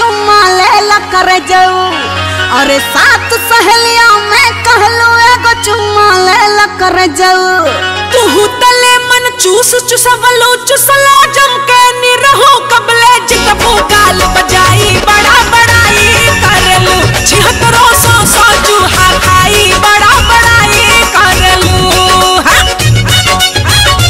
चुम्मा ले ला कर जाऊ अरे सात सहेलिया में कहलो एगो चुम्मा ले ला कर जाऊ तू तले मन चूस चुसवलो चुसला जम के निरहो कबले जितबो गाल बजाई बड़ा बड़ाई करलू छिहत्तरो सौ सौ चूहा खाई बड़ा बड़ाई करलू हाँ?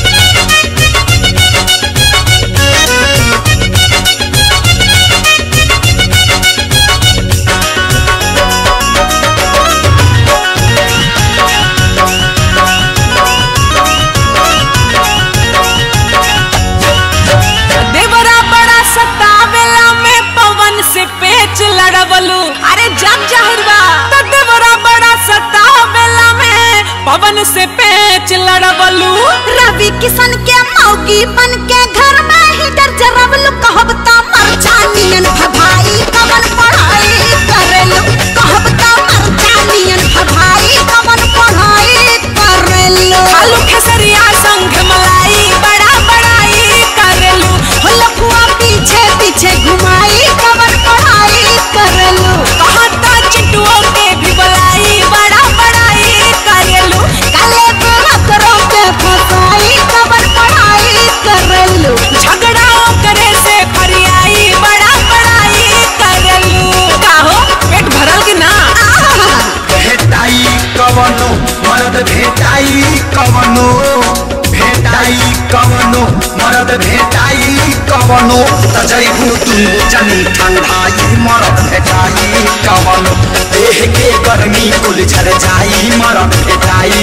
देवरा बड़ा सतावेला में पवन से पेच लड़वलू अरे जग जाहिर बा तो देवरा बड़ा सतावेला में पवन से पेच लड़वलू रवि किशन के मौगी बन के घर में ही डर जरवलू कहब त मर जानियन भभाई कवन पढ़ाई करेलू कहब त मर जानियन भभाई कवन पढ़ाई करेलू खालू खेसरिया संग मलाई बड़ा बड़ाई करेलू हो लफुआ पीछे पीछे घुमाई कवन पढ़ाई करेलू कहता चिटुओ के भी बुलाई बड़ा बड़ाई करेलू काले करो के फसाई कवन पढ़ाई करेलू झगड़ाओ करे से फरियाई बड़ा बड़ाई करेलू काहो पेट भरल कि ना भेटाई कवनो मरद भेटाई कवनो भेटाई कवनो मरद भेटाई कवनो त जैबू तू जनी ठंडाई मरद भेटाई कवनो देह के गर्मी कुल झर जाई मरद भेटाई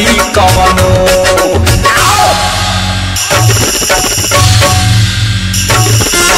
कवनो आओ!